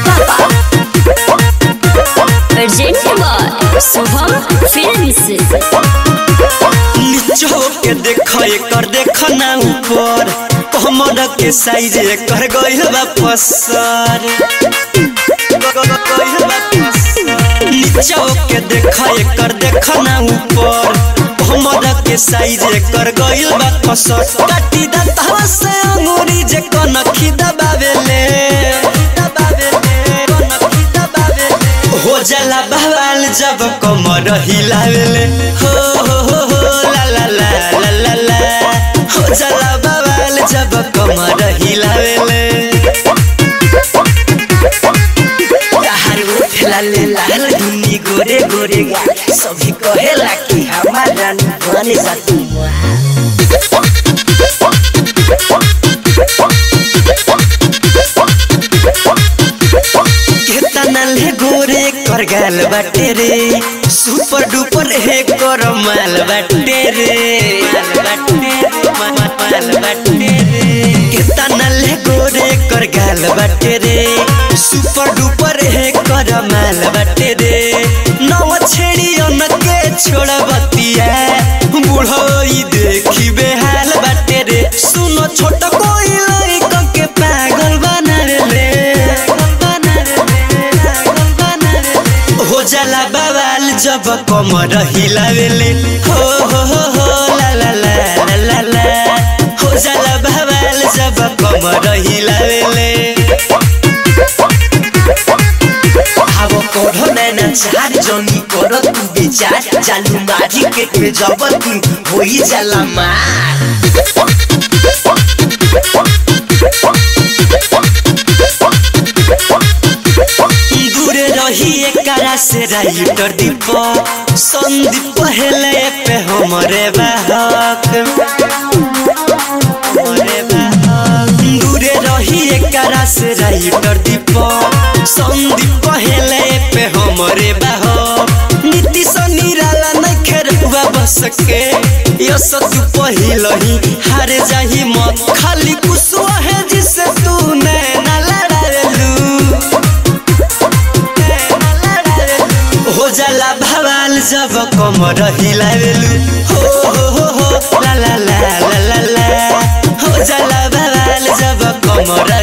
पापा urgent by Shubham films नीचो के देख एकर देख ना ऊपर कमर के साइज एकर गइल बा पसर नीचो के देख एकर देख ना ऊपर कमर के साइज एकर गइल बा पसर काटी दंतवा से अंगूरी जे कनखी दबावेले दबावेले कनखी दबावेले हो जाला बवाल जब कमर हिलावेले हो हो हो हो ला ला ला ला ला ला हो जाला बवाल जब कमर हिलावेले ताहार उठ लाले लाल दुनी गोरे गोरे गा सभी कहेला कि हमारा बने जा तू केतना ले गोरे कर गाल बाटे रे सुपर डुपर हे कर माल बाटे रे माल बाटे रे मा- मा- माल बाटे रे केतना ले गोरे कर गाल बाटे रे सुपर डुपर हे कर माल बाटे रे नव छेड़ी के छोड़ बतिया बूढ़ो ई देखी बेहाल बाटे रे सुनो छोट कोई लइका के पागल बना रे हो जाला बवाल जब कमर हिलावेले हो हो हो हो ला ला ला ला ला ला हो जाला बवाल जब कमर हिलावेले अब करो नैना चार जनी करो तू बेचार जालू मारी के पे जब तू होई जाला मार दूरे रही एकरा से राइटर दीप संदीप पहले पे हमरे बाहक हमरे बाहक दूरे रही एकरा से राइटर दीप संदीप पहले पे हमरे बाहक नीति निराला नहीं खेरुआ बस के यस तू पहिलही हार जाही मत खाली कुसुआ है जिसे तू नैना लड़ालू हो जाला भवाल जब कमर हिलावेलु हो हो हो हो ला ला ला ला ला ला हो जाला भवाल जब कमर